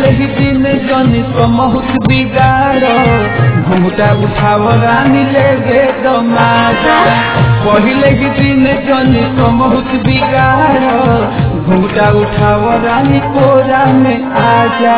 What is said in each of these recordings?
पहिले ही दिन जनी समहुत बिगाड़ घुमटा उठाव रानी ले गे दमाजा पहिले ही दिन जनी समहुत बिगाड़ घुमटा उठाव रानी कोरा में आजा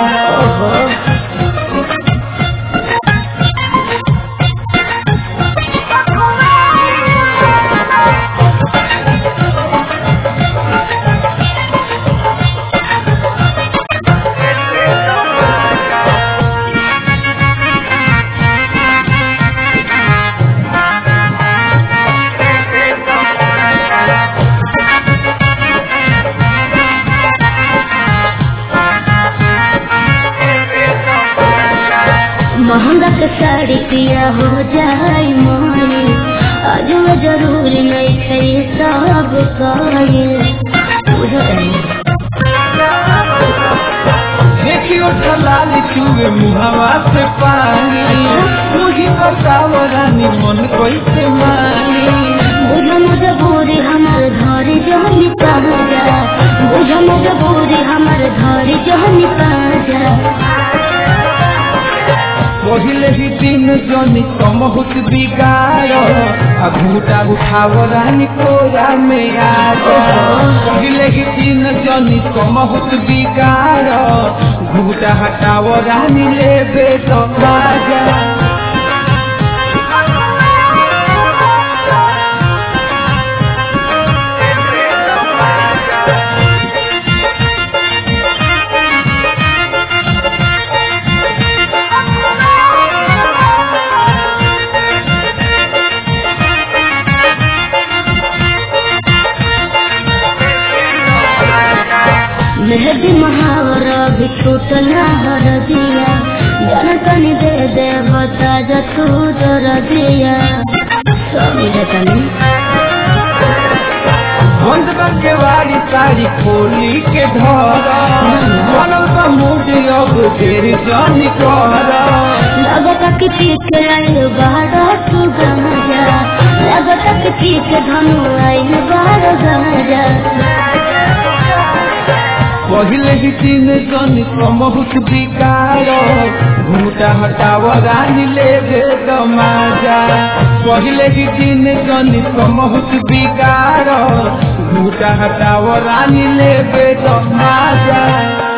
महंगा के साड़ी पिया हो जाई मोरी आज जरूरी नहीं थे सब कहे देखियो ठलाली चुए मुहावा से पानी मुझी बताव रानी मन कैसे मानी बुझ मजबूरी हमार घर जहनी जा बुझ मजबूरी हमार घर जहनी जा पहिले ही दिन जनी समहुत बिगाड़ अघूटा उठाव रानी कोरा में आजा पहिले ही दिन जनी समहुत बिगाड़ घूटा हटाव रानी लेबे तो बाजा मेहदी महावरा भी छूटला हर दिया जन तनी दे दे बता जा तू दर दिया स्वामी रतनी बंद करके वाली सारी खोली के धर बनल का मूड अब देर जानी कर लगता कि पीछे आइल बाड़ा तू गंजा लगता कि पीछे धनु आइल बाड़ा गंजा पहिले ही दिन जनी समहुत बिगाड़ घूटा हटाव रानी ले गे दमाजा पहिले ही दिन जनी समहुत बिगाड़ घूटा हटाव रानी ले गे दमाजा